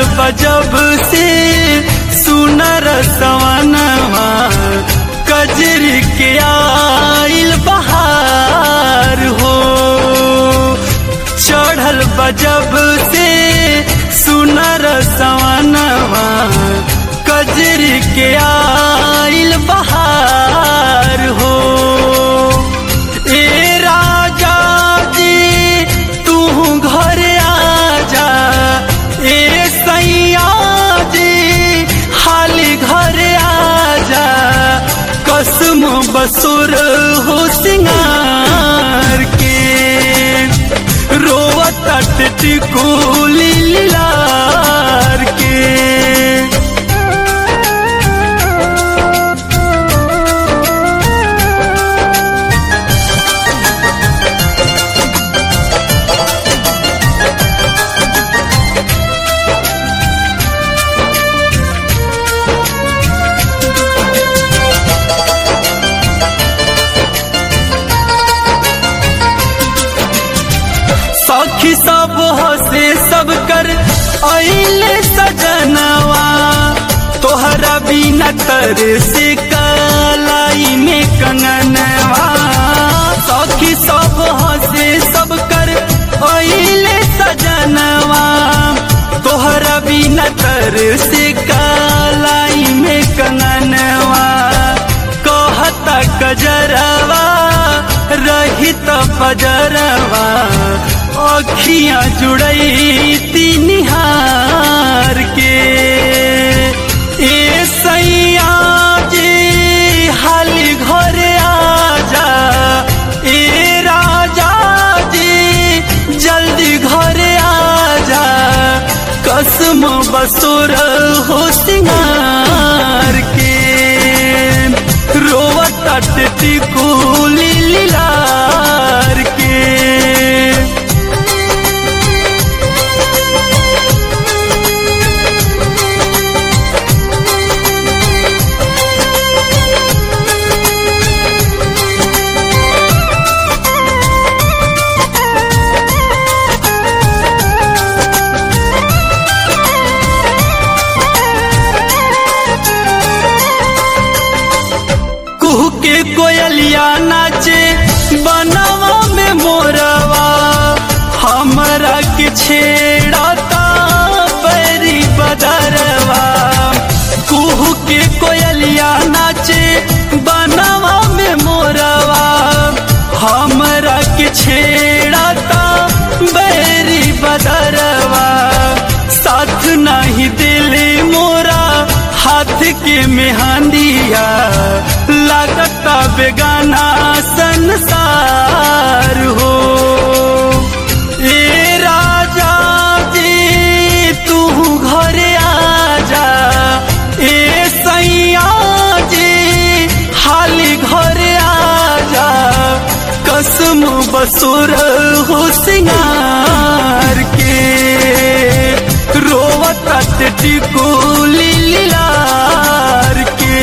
बजब से सुनर सवनवा कजरी के आइल बहार हो चढ़ल बजब से सुनर सवनवा कजरी के आइल बहार हो ए राजा जी तू घर आजा ए सैया जी हाली घर आजा कसम बसुर हो सिंगार के रोवत टिकुली लार के सखी सब हसे सब कर अइले सजनवा तोहरा बिना तर से कलाई में कंगनवा सखी सब हसे सब कर अइले सजनवा तोहरा बिना तर से कलाई में कंगनवा कहता कजरवा रहित पजरवा अखियां जुड़ई तिनिहार के ए सैया जी हाली घर आजा ए राजा जी जल्दी घर आजा कसम बसुर हो सिंगार के रोवत टिकुली लार के कुहू के कोयलिया नाचे बनवा में मोरवा हमरा के छेड़ता बैरी बदरवा कुहू के कोयलिया नाचे बनवा में मोरवा हमरा के छेड़ता बैरी बदरवा साथ नहीं दिले मोरा हाथ के मेहंदिया लगता बेगाना संसार हो ए राजा जी तू घर आजा ए सैया जी हाली घर आजा कसम बसुर हो सिंगार के रोवत टिकुली लार के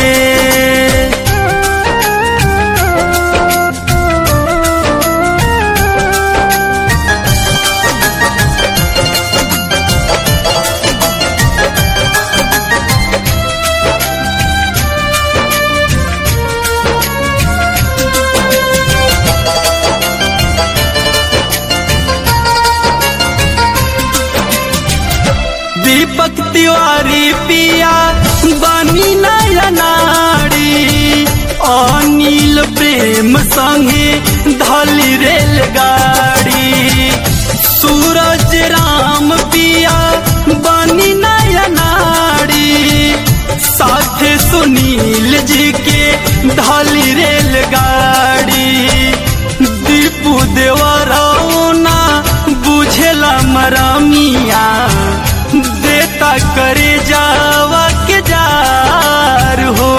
दीपक तिवारी पिया बनी नया नारी अनिल प्रेम संगे धली रेलगाड़ी सूरज राम पिया बनी नया नारी साथे सुनील जी के धली रेलगाड़ी दीपू देवरौना बुझेला मरमिया देता करे जावा के जार हो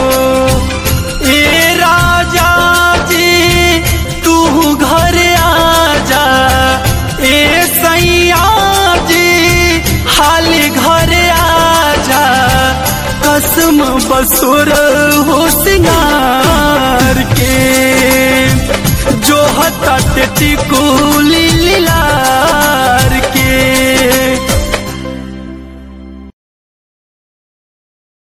ए राजा जी तू घर आजा ए सैया जी हाली घर आजा कसम बसुर हो सिंगार के जो हता टिकुली लीला